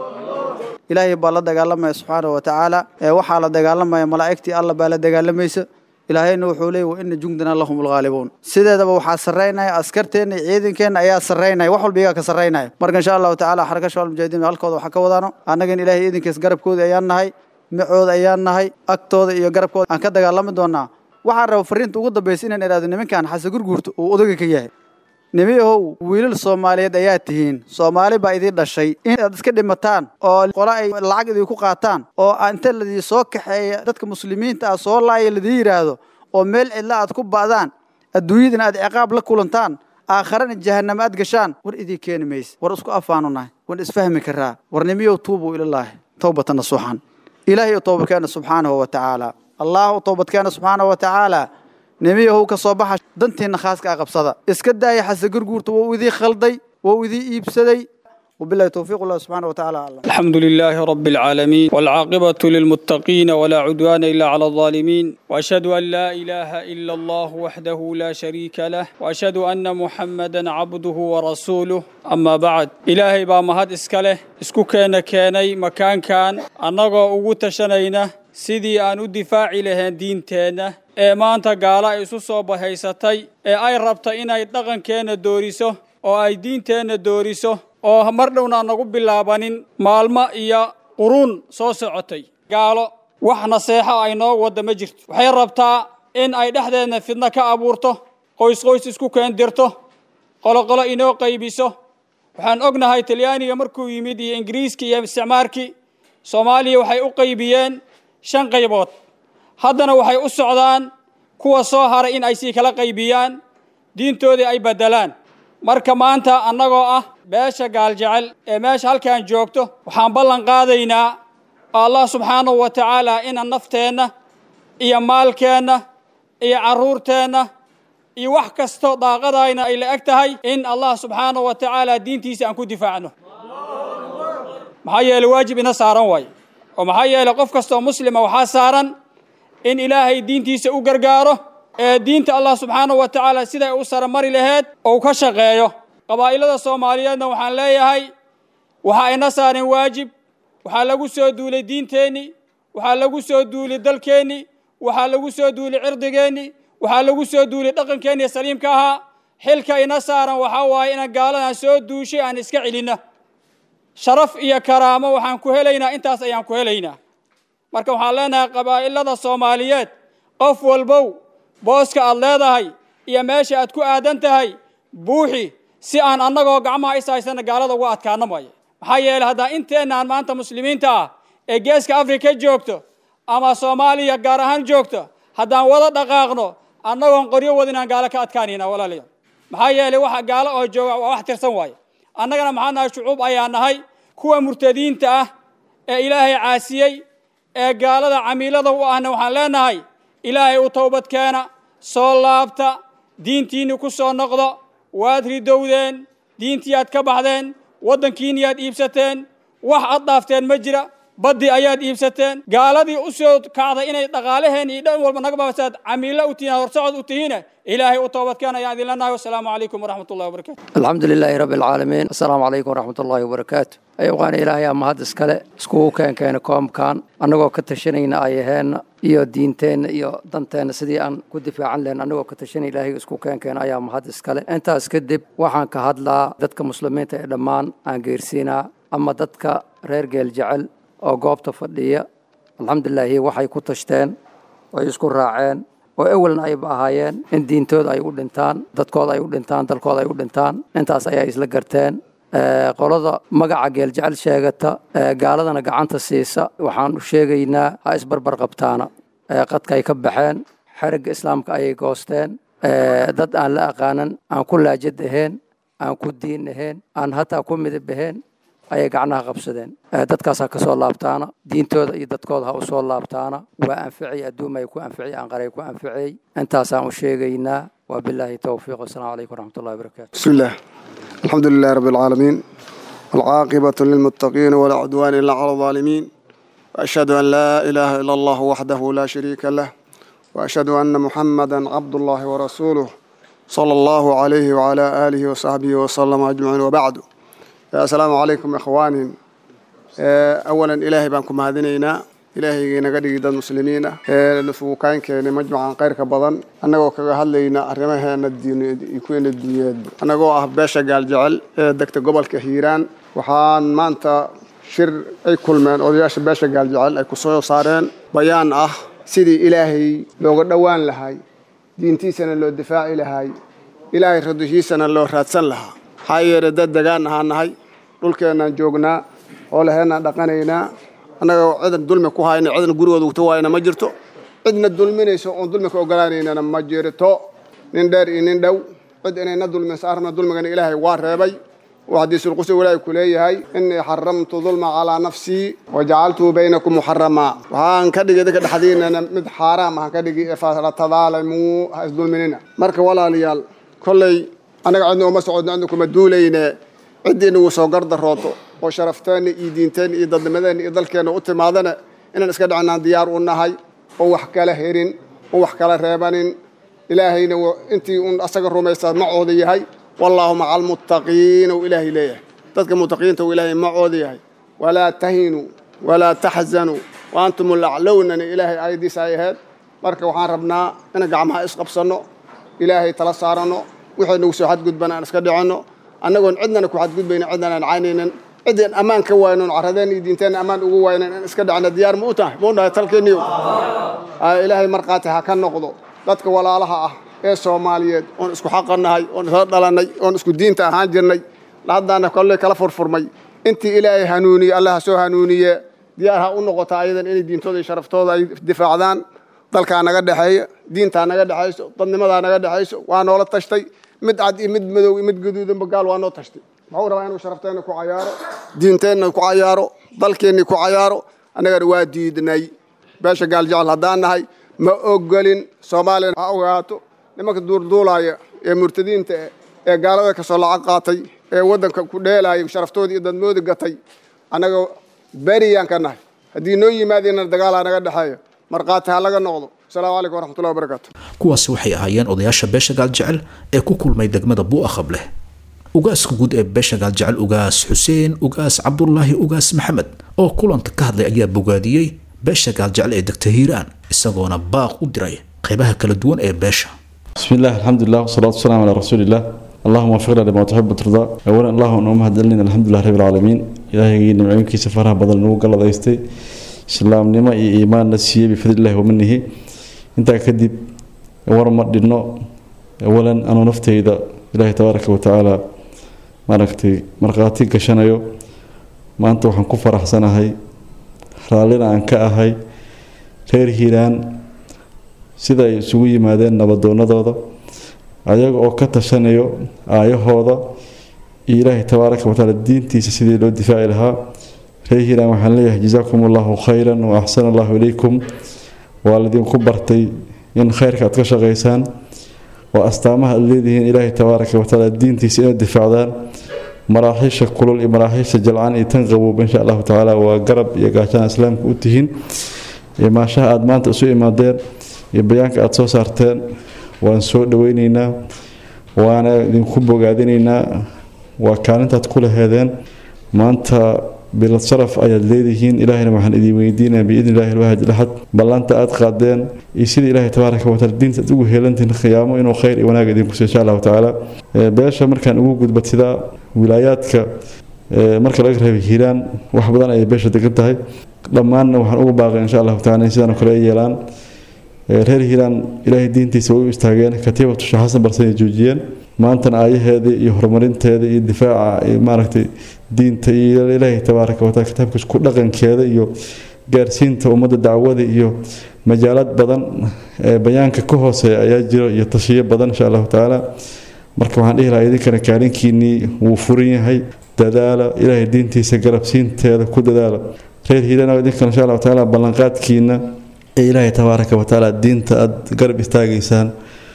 Speaker 9: ilaahay baa la dagaalamaya subxaana wa tacaala ee waxaa la dagaalamaya malaa'igtii alla baa la dagaalamaysa ilaahayna wuxuu leeyay wa ina jundana lahum lghaalibuun sideedaba waxaa sarraynaya askarteenna iyo ciidankeenna ayaa sarraynaya wax walba iyagaa ka sarraynaya marka insha allahu tacaala xaraka shabaab mujaahidiin halkooda waxaa ka wadaano annagan ilaahay idinkiis garabkooda ayaan nahay micooda ayaan nahay agtooda iyo garabkooda aan ka dagaalami doonaa waxaan raba fariinta ugu dambaysa inaan idhahdo nimankan xase gurguurta uu odaga ka yahay nimiyahow wiilal soomaaliyeed ayaa tihiin soomaali baa idin dhashay inaad iska dhimataan oo qole ay lacag idinku qaataan oo inta ladii soo kaxeeya dadka muslimiinta ah soo laaya ladii yidhaahdo oo meel cidla aad ku ba'daan adduunyadana aad ciqaab la kulantaan aakharana jahannama aad gashaan war idii keeni mayse war isku afaanu nahay war isfahmi karaa war nimiyow tuubuu ilallaahi towbatan nasuuxan ilaahay u toobadkeena subxaanahu wa tacaala allah u toobadkeena subxaanahu wa tacaala nemiyahow ka soo baxa dantiinna khaaska a qabsada iska daaya xase gurguurta wou idii khalday wou idii iibsaday وبالله توفيق الله سبحانه وتعالى أعلم
Speaker 10: الحمد لله رب العالمين والعاقبة للمتقين ولا عدوان إلا على الظالمين وأشهد أن لا إله إلا الله وحده لا شريك له وأشهد أن محمدا عبده ورسوله أما بعد إلهي با مهد إسكاله إسكو كان كاني مكان كان أنغو أغو تشنينه sidii aan u difaaci lahayn diinteenna ee maanta gaalo ay isu soo bahaysatay ee ay rabta inay dhaqankeenna dooriso oo ay diinteenna dooriso oo mar dhowna aan nagu bilaabanin maalmo iyo quruun soo socotay gaalo wax naseexo ay noo wadda ma jirto waxay rabtaa in ay dhexdeedna fidno ka abuurto qoys qoys isku keendirto qoloqolo inoo qaybiso waxaan ognahay talyaaniga markuu yimid iyo ingiriiska iyo isticmaarkii soomaaliya waxay u qaybiyeen shan qaybood haddana waxay u socdaan kuwa soo haray in ay sii kala qaybiyaan diintoodii ay beddelaan marka maanta annagoo ah beesha gaaljecel ee meesha halkaan joogto waxaan ballan qaadaynaa allah subxaanahu wa tacaala inaan nafteenna iyo maalkeenna iyo carruurteenna iyo wax kasto daaqadayna ay la eg tahay in allah subxaanahu wa tacaala diintiisa aan ku difaacno maxaa yeeley waajib ina saaran waaye oo maxaa yeeley qof kastoo muslima waxaa saaran in ilaahay diintiisa u gargaaro ee diinta allah subxaanahu wa tacaala siday u saramari laheed ou ka shaqeeyo qabaa'ilada soomaaliyeedna waxaan leeyahay waxaa ina saaran waajib waxaa lagu soo duulay diinteenni waxaa lagu soo duulay dalkeenni waxaa lagu soo duulay cirdigeenni waxaa lagu soo duulay dhaqankeenni saliimka ahaa xilka ina saaran waxaa waaye inaan gaaladan soo duushay aan iska celinno sharaf iyo karaamo waxaan ku helaynaa intaas ayaan ku helaynaa marka waxaan leenahay qabaa'ilada soomaaliyeed qof walbow booska aad leedahay iyo meesha aad ku aadan tahay buuxi si aan annagoo gacmaha is haysana gaalada uga adkaano maayo maxaa yeeley haddaan inteennaan maanta muslimiinta ah ee geeska afrika joogto ama soomaaliya gaar ahaan joogta haddaan wada dhaqaaqno annagoon qoryo wadin aan gaalo ka adkaanayna walaalayaal maxaa yeelay waxa gaalo oo jooga waa wax tirsan waaye annagana maxaa nahay shucuub ayaa nahay kuwa murtadiinta ah ee ilaahay caasiyey ee gaalada camiilada u ahna waxaan leenahay ilaahay u towbad keena soo laabta diintiinni ku soo noqdo waad ridowdeen diintii aad ka baxdeen waddankiinni aad iibsateen wax ad dhaafteen ma jira baddi ayaad iibsateen gaaladii u soo kacday inay dhaqaalaheen iyo dhan walba naga baasaad camiilo u tihiin horsocod u tihiine ilaahay u toobadkeen ayaan idin leenahay wasalaamu calaykum waraxmat ullahi wabarakatu
Speaker 11: الحمد لله رب العالمين السلام عليكم ورحمة الله وبركاته أيوة إلهي أما هذا اسكالي اسكو كان كان كوم كان أنغو كتشنين آيهين iyo diinteena iyo danteena sidii aan ku difaacan lahayn anagoo ka tashan ilaahay isku keenkeena ayaa mahad iskale intaas kadib waxaan ka hadlaa dadka muslimiinta ee dhammaan aan geersiinaa ama dadka reer geel jecel oo goobta fadhiya alxamdulilaahi waxay ku tashteen way isku raaceen oo ewelna ayba ahaayeen in diintooda ay u dhintaan dadkooda ay u dhintaan dalkooda ay u dhintaan intaas ayaa isla garteen qolada magaca geeljecel sheegata gaaladana gacanta siisa waxaanu sheegaynaa ha isbarbar qabtaana qadka ay ka baxeen xerigga islaamka ayay goosteen dad aan la aqaanan aan ku laajad ahayn aan ku diin ahayn aan hataa ku midab ahayn ayay gacnaha qabsadeen dadkaas ha ka soo laabtaana diintooda iyo dadkooda ha u soo laabtaana waa anficay adduuma ay ku anficay aanqaray ku anficay intaasaan u sheegaynaa waa bilaahi towfiiq wasalaamu calaykum waraxmatullahi wabarakaatu
Speaker 12: بسم الله الحمد لله رب العالمين والعاقبة للمتقين ولا عدوان إلا على الظالمين وأشهد أن لا إله إلا الله وحده لا شريك له وأشهد أن محمدا عبد الله ورسوله صلى الله عليه وعلى آله وصحبه وسلم أجمعين وبعد يا السلام عليكم إخواني أولا إلهي بانكم هذينينا ilaahaygii naga dhigi dad muslimiin ah ee nufuukaan keenay majmacan kayrka badan annagoo kaga hadlayna arrimaheena diineed iyo kuweena dunyeedba annagoo ah beesha gaaljecel ee degta gobolka hiiraan waxaan maanta shir ay kulmeen odayaasha beesha gaaljecel ay ku soo saareen bayaan ah sidii ilaahay looga dhowaan lahay diintiisana loo difaaci lahay ilaahay radushiisana loo raadsan lahaa maxaa yeelay dad degaan ahaan nahay dhulkeennaan joognaa oo laheenaan dhaqanaynaa annaga cidan dulmi ku hayna cidan gurigooda ugta waayna ma jirto cidna dulminayso oon dulmi ka ogolaanaynana ma jirto nin dheer iyo nin dhow cid inayna dulminayso arna dulmigana ilaahay waa reebay oo xadiisulqudsi ilaahay ku leeyahay innii xaramtu dulma calaa nafsii wajacaltuhu baynakum muxaramaa waxaan ka dhigay dadka dhexdiinana mid xaaraam ahaan ka dhigi fala tadaalamuu ha isdulminina marka walaalayaal kolley annaga cidna uma socodno cidna kuma duulayne ciddii inagu soo gardarooto oo sharafteena iyo diinteena iyo dadnimadeena iyo dalkeena u timaadana inaan iska dhacinaan diyaar u nahay oo wax kala herin oo wax kala reebanin ilaahayna intii un asaga rumaysaa macooda yahay wallaahu maca almuttaqiin ou ilaahay leeyahay dadka muttaqiinta uu ilaahay macooda yahay walaa tahinuu walaa taxzanuu wa antum laclownana ilaahay aayaddiisa ay ahayd marka waxaan rabnaa inaan gacmaha isqabsanno ilaahay tala saaranno wixii nagu soo xadgudbana aan iska dhicinno annagoon cidnana ku xadgudbayna cidnana aan caynaynan ciddeen ammaan ka waaynon carradeen iyo diinteenna ammaan ugu waaynan in iska dhacna diyaar ma u tahay ma u nahay talkeeniyo ilaahay markhaati ha ka noqdo dadka walaalaha ah ee soomaaliyeed oon isku xaqanahay oon isla dhalannay oon isku diinta ahaan jirnay haddaana kolley kala furfurmay intii ilaahay hanuuniye allah ha soo hanuuniye diyaar ha u noqota ayadan inay diintooda iyo sharaftooda ay difaacdaan dalkaa naga dhexeeya diintaa naga dhexayso dadnimadaa naga dhexayso waa noola tashtay mid cad iyo mid madow iyo mid gaduudanba gaal waa noo tashtay muxuu rabaa inuu sharafteenna ku cayaaro diinteenna ku cayaaro dalkeennii ku cayaaro annagana waa diidnay beesha gaaljecel haddaan nahay ma ogolin soomaaliya ha ogaato nimanka duurduulaaya ee murtadiinta eh ee gaalada ka soo lacag qaatay ee waddanka ku dheelaaya sharaftoodii iyo dadmoodi gatay annaga beriyaan ka nahay haddii noo yimaadina dagaalaa naga dhexeeya markhaati ha laga noqdo asalaamu calaykum waraxmatullahi wabarakaatu
Speaker 2: kuwaasi waxay ahaayeen odayaasha beesha gaaljecel ee ku kulmay degmada buuaqab leh ugaaska guud ee beesha gaaljecel ugaas xuseen ugaas cabdulaahi ugaas maxamed oo kulanta ka hadlay ayaa bogaadiyey beesha gaaljecel ee degta hiiraan isagoona baaq u diray qaybaha kala duwan ee beesha
Speaker 13: بسم الله الحمد لله والصلاة والسلام على رسول الله اللهم وفقنا لما تحب وترضى أولا اللهم أنه مهدلين الحمد لله رب العالمين إلهي نمعينك سفرها بدل نوق الله دايستي سلام نما إيمان نسيه بفضل الله ومنه انت كدب ورمى دينو أولا أنا نفتي إذا إلهي تبارك وتعالى maaragtay markhaati gashanayo maanta waxaan ku faraxsanahay raallina aan ka ahay reer hiiraan sida ay isugu yimaadeen nabadoonadooda ayaga oo ka tashanayo aayahooda iyo ilaahay tabaaraka watacaala diintiisa sidii loo difaaci lahaa reer hiiraan waxaan leeyahay jazaakum allahu khayran wa axsana allahu ilaykum waa laydinku bartay in khayrka aad ka shaqaysaan oo astaamaha aad leedihiin ilaahay tabaaraka watacaala diintiisa inaad difaacdaan maraaxiisha kulul iyo maraaxiisha jalcaan iyo tan qaboob insha allahu tacaala waa garab iyo gaashaan islaamka u tihiin iyo maashaha aad maanta isu imaadeen iyo bayaanka aad soo saarteen waan soo dhaweyneynaa waana idinku bogaadinaynaa waa kaalintaad ku laheedeen maanta bilad sharaf ayaad leedihiin ilaahayna waxaan idin weydiinaya biidni illahi alwaahid laxad ballanta aad qaadeen iyo sida ilaahay tabaaraka wataala diinta aad ugu heelantihiin khiyaamo inuu khayr iyo wanaag idinku siiyo insha allahu tacaala beesha markaan ugu gudbatidaa wilaayaadka marka laga reebay hiiraan wax badan ayay beesha degan tahay dhammaanna waxaan ugu baaqay insha allahu tacala in sidaan oo kale ay yeelaan reer hiiraan ilaahay diintiisa way u istaageen katiibatu sheekh xasan barsan ay joojiyeen maantana aayaheeda iyo horumarinteeda iyo difaaca iyo maaragtay diinta iyo ilaahay tabaaraka wataala kitaabkiisa ku dhaqankeeda iyo gaarsiinta ummadda dacwada iyo majaalad badan ee bayaanka ka hooseeya ayaa jiro iyo tashiyo badan insha allahu tacaala marka waxaan dhihi lahaa idinkana kaalinkiinnii wuu furan yahay dadaala ilaahay diintiisa garabsiinteeda ku dadaala reer hiirana idinkana insha allahu tacaala ballanqaadkiina ee ilaahay tabaaraka watacaala diinta aad garab istaagaysaan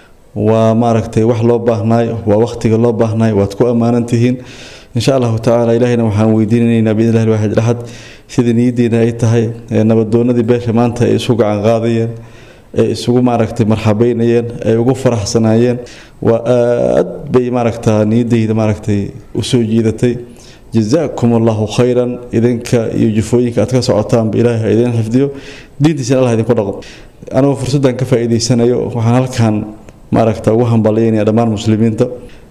Speaker 13: waa maaragtay wax loo baahnaay waa waqtiga loo baahnaay waad ku ammaanan tihiin insha allahu tacaala ilaahayna waxaan weydiinaynaa biidni illahi alwaxid laxad sida niyadiina ay tahay ee nabadoonadii beesha maanta ay isu gacan qaadayeen ay isugu maaragtay marxabeynayeen ay ugu faraxsanaayeen waa aad bay maaragtaa niyadayda maaragtay usoo jiidatay jazaakum allahu khayran idinka iyo jufooyinka aad ka socotaanba ilaahay ha idin xifdiyo diintiisana allah idinku dhaqo anigoo fursaddan ka faa'iidaysanayo waxaan halkan maaragta ugu hambalyaynaya dhammaan muslimiinta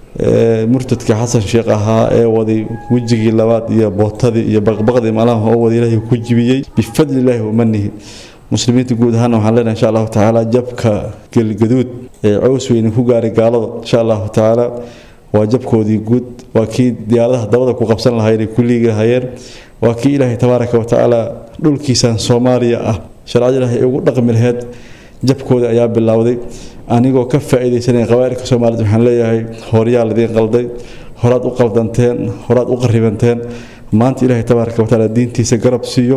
Speaker 13: murtadka xasan sheekh ahaa ee waday wejigii labaad iyo bootadii iyo baqbaqdii malaha oo wada ilaahay ku jibiyey bifadli illaahi wamanihi muslimiinta guud ahaana waxaan leenahay insha allahu tacaala jabka gelgaduud ee cows weyne ku gaaray gaalada insha allahu tacaala waa jabkoodii guud waa kii diyaaradaha dabada ku qabsan lahaayeen ay ku liigi lahaayeen waa kii ilaahay tabaaraka watacaala dhulkiisan soomaaliya ah sharcada ilaahay ay ugu dhaqmi laheyd jabkooda ayaa bilowday anigoo ka faa'iidaysanaya qabaa'ilka soomaaliyed waxaan leeyahay horyaa lidiin qalday horaad u qaldanteen horaad u qaribanteen maanta ilaahay tabaaraka watacaala diintiisa garab siiyo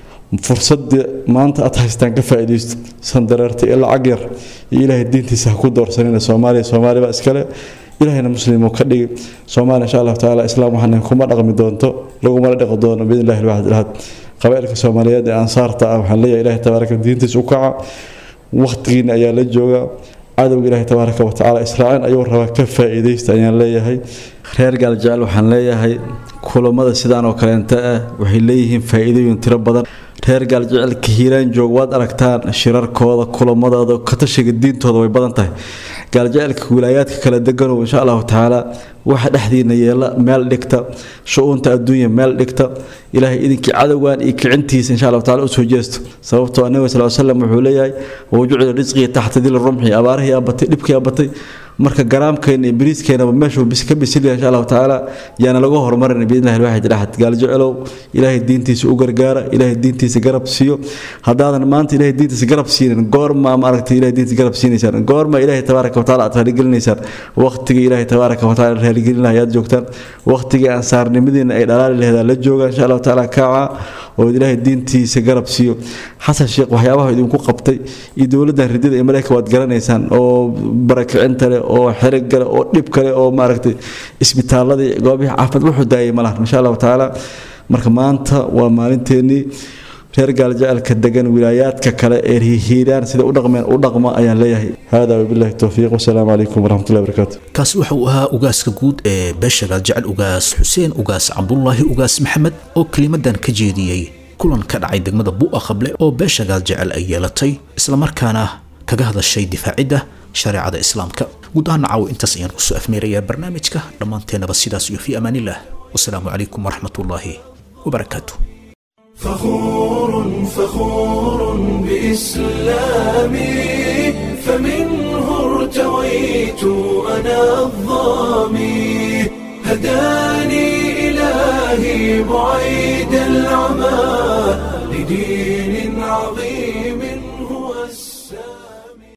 Speaker 13: fursadda maanta aad haystaan ka faa'iidaysto sandareerta iyo lacag yar iyo ilaahay diintiisa ha ku doorsanina soomaaliya soomaaliba iskale ilaahayna muslimu ka dhigi soomaaliya insha allahu tacaala islaam waxaan kuma dhaqmi doonto lagumala dhaqi doono biidni illahi alwaxid alahad qabaa'ilka soomaaliyeed ee ansaarta ah waxaan leeyahay ilaahay tabaaraka diintiisa u kaca waqtigiina ayaa la jooga cadowga ilaahay tabaaraka watacaala israaciin ayuu rabaa ka faa'iidaysta ayaan leeyahay reer gaaljecel waxaan leeyahay kulamada sidaan oo kaleenta ah waxay leeyihiin faa'iidooyin tiro badan reer gaaljecelka hiiraan joog waad aragtaan shirarkooda kulamadooda katashiga diintooda way badan tahay gaaljecelka wilaayaadka kala deganow insha allahu tacaala waxa dhexdiina yeela meel dhigta shu-uunta adduunya meel dhigta ilaahay idinkii cadowgan iyo kicintiisa insha allahu taala usoo jeesto sababtoo nabiga sal slam wuxuu leeyahay wajucila risqii taxta dili rumxi abaarihii abatay dhibkii abatay marka garaamkeena iyo bariiskeenaba meeshuu ka bisilyahay insha allahu tacaala yaana lagu horumarin biidnillahi alwaxid axad gaaljecelow ilaahay diintiisa u gargaara ilaahay diintiisa garab siiyo haddaadan maanta ilaahay diintiisa garab siinin goorma maaragtay ilahay diintiisa garab siinaysaan goorma ilaahay tabaaraka wataala aad raaligelinaysaan waqtigii ilaahay tabaaraka wataala raaligelin lahay aad joogtaan waqtigii ansaarnimadiina ay dhalaali laheed la joogaan insha allahu tacaala kaaca oo ilaahay diintiisa garab siiyo xasan sheekh waxyaabaha idinku qabtay iyo dowladdan ridada ee mareyka waad garanaysaan oo barakicinta leh oo xerig kale oo dhib kale oo maaragtay isbitaaladii goobihii caafimaad wuxuu daayay malahan insha allahu tacaala marka maanta waa maalinteennii reer gaaljacelka degan wilaayaadka kale ee hiiraan sida u dhaqmeen u dhaqma ayaan leeyahay hada wabillahi towfiiq wasalaamu calaykum waraxmatullahi wabarakaatu
Speaker 2: kaasi waxa uu ahaa ugaaska guud ee beesha gaaljecel ugaas xuseen ugaas cabdulaahi ugaas maxamed oo kelimadan ka jeediyey kulan ka dhacay degmada bu'a qable oo beesha gaaljecel ay yeelatay islamarkaana kaga hadashay difaacidda shareecada islaamka guud ahaan caawo intaas ayaan kusoo afmeerayaa barnaamijka dhammaanteennaba sidaas iyo fii amaanillah wasalaamu calaykum waraxmatullaahi wabarakaatu
Speaker 1: فخور فخور بإسلامي فمنه ارتويت أنا الظامي هداني إلهي بعيد العمى لدين عظيم